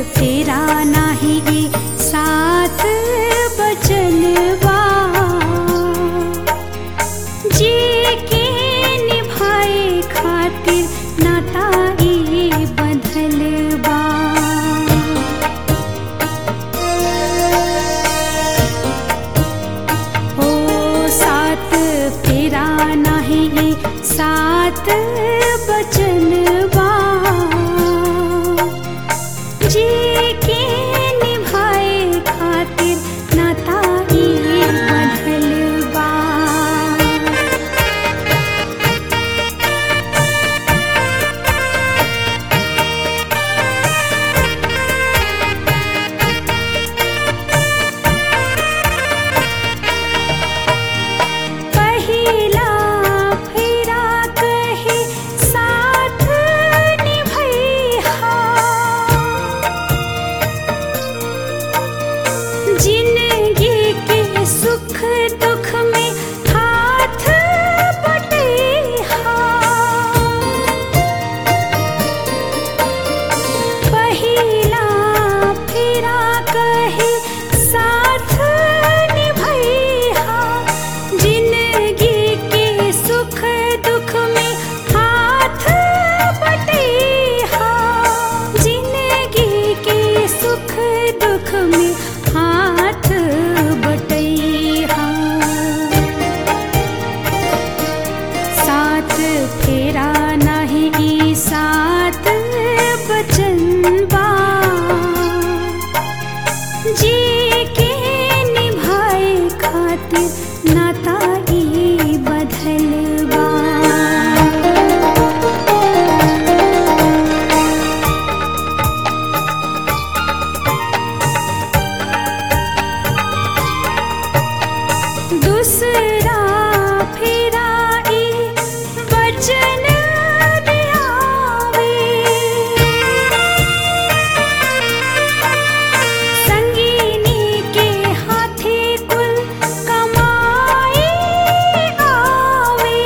फेरा नाही ई साथ बचनवा जी के निभाए खातिर नाता ई बंधलवा ओ साथ फेरा नाही ई साथ बचनवा जी के निभाए खातिर नाता ई बंधलवा पहिला फेरा कहे साथ निभैहा जिंदगी के सुख दुख में हाथ बटेहा पहिला फेरा कहे साथ निभैहा जिंदगी के सुख दुख में हाथ बटेहा जिंदगी के सुख दुख में हाथ बटेहा साथ फेरा नाही ई साथ बचनवा जी के निभाए खातिर नाता ई बधलवा दूसरा फेरा ई वचन दियावे संगीनी के हाथे कुल कमाई आवे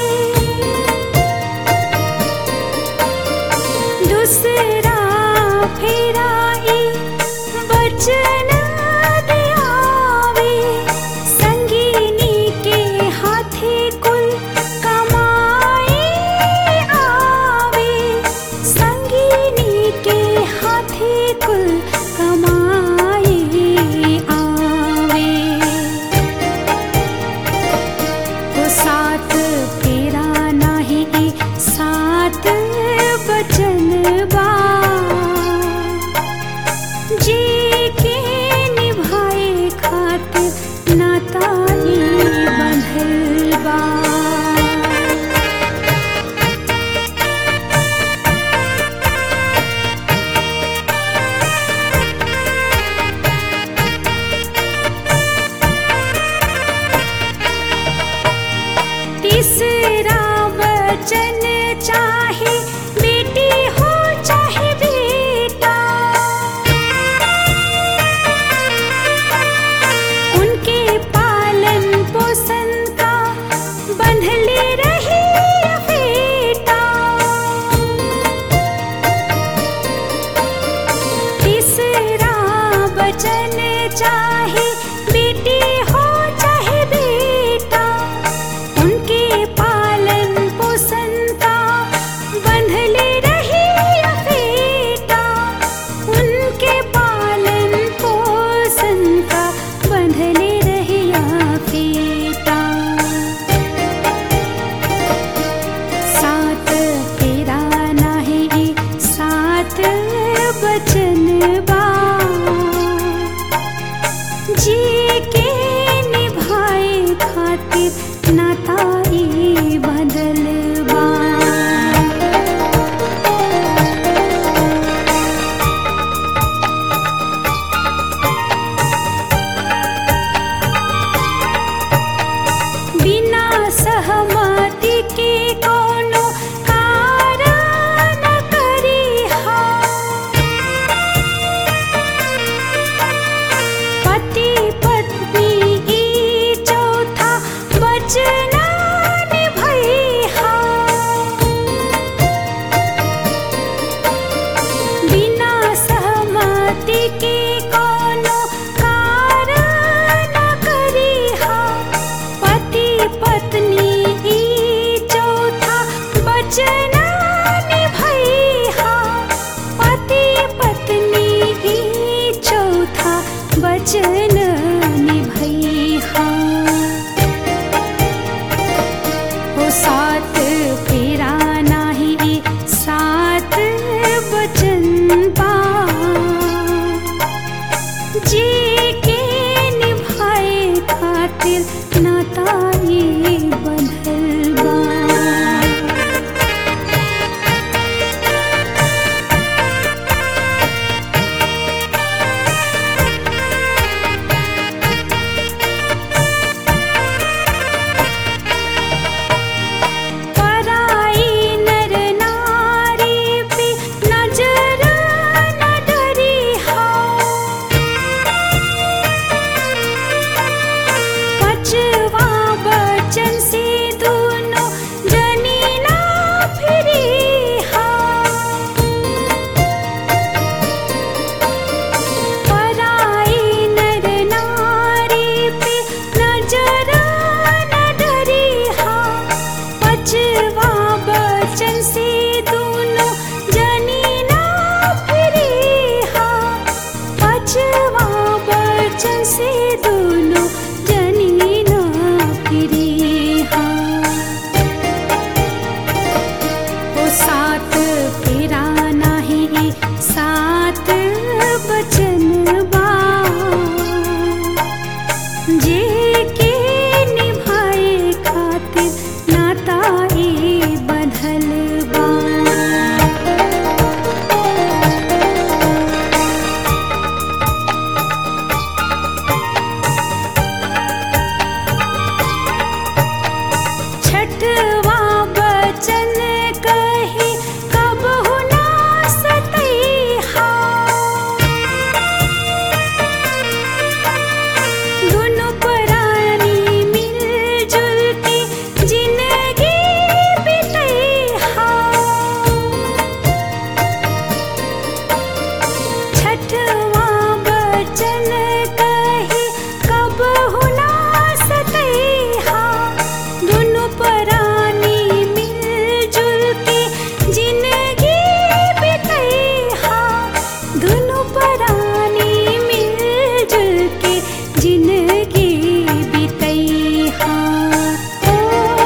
दूसरा फेरा ई वचन दियावे संगीनी के हाथे कुल कमाई आवे संगीनी के हाथे कुल कमाई आवे वो साथ फेरा नाही ई साथ बचनवा जी के निभाए खातिर नाता ई बंधलवा तीसरा वचन चाहे बेटी हो के कोनो कारण करिहा पति पत्नी ई चौथा वचन निभैहा पति पत्नी ई चौथा वचन निभैहा ओ सात फेरा नाही सात वचन बा जी के निभाए खातिर नाताई बंधल बा पराई नर नारी पे नजर न डरिहा पचवा बचन से दोनों जनी ना फिरिहा पराई नर नारी पे नजर न डरिहा पचवा बचन से दोनों जनी ना फिरिहा पचवा बचन से दोनों जनी ना फिरिहा ओ सात फेरा नाही सात बचन बा जे के निभाए खातिर नाताई बंधल बा छठवा बचन कही कबहु ना सतैहा दुनु परानी मिलजुल के जिंदगी बितैहा छठवा बचन कही कबहु ना सतैहा दुनु परानी मिलजुल के जिंदगी बितैहा दुनु परानी मिलजुल के जिंदगी बितैहा ओ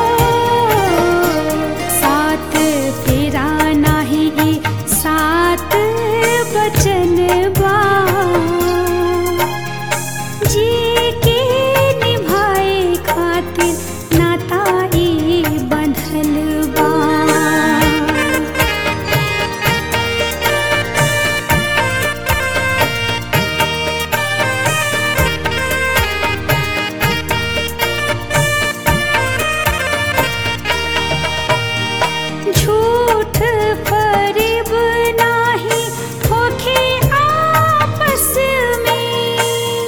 सात फेरा नाही सात बचन बा जी के निभाए खातिर नाताई बंधल बा झूठ फरेब नाही होखे आपस में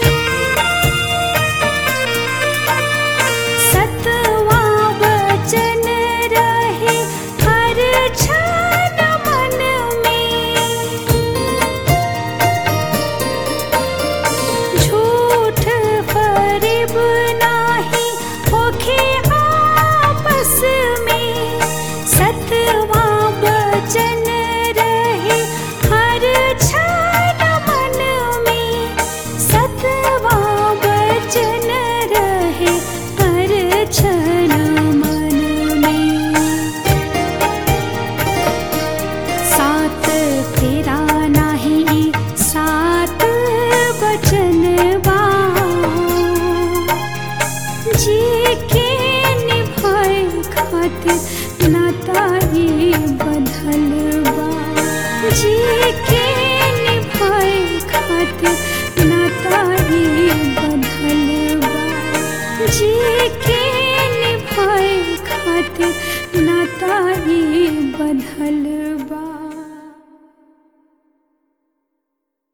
सतवा वचन रहे हर क्षण मन में झूठ फरेब नाही होखे आपस में सतवा वचन रहे हर क्षण मन में सतवा वचन रहे हर क्षण मन में सात फेरा नाही सात वचन बा जी के निभाए खातिर नाताई बंधल बा जी के निभाए खातिर नाताई बंधल बा जी के निभाए खातिर नाताई बंधल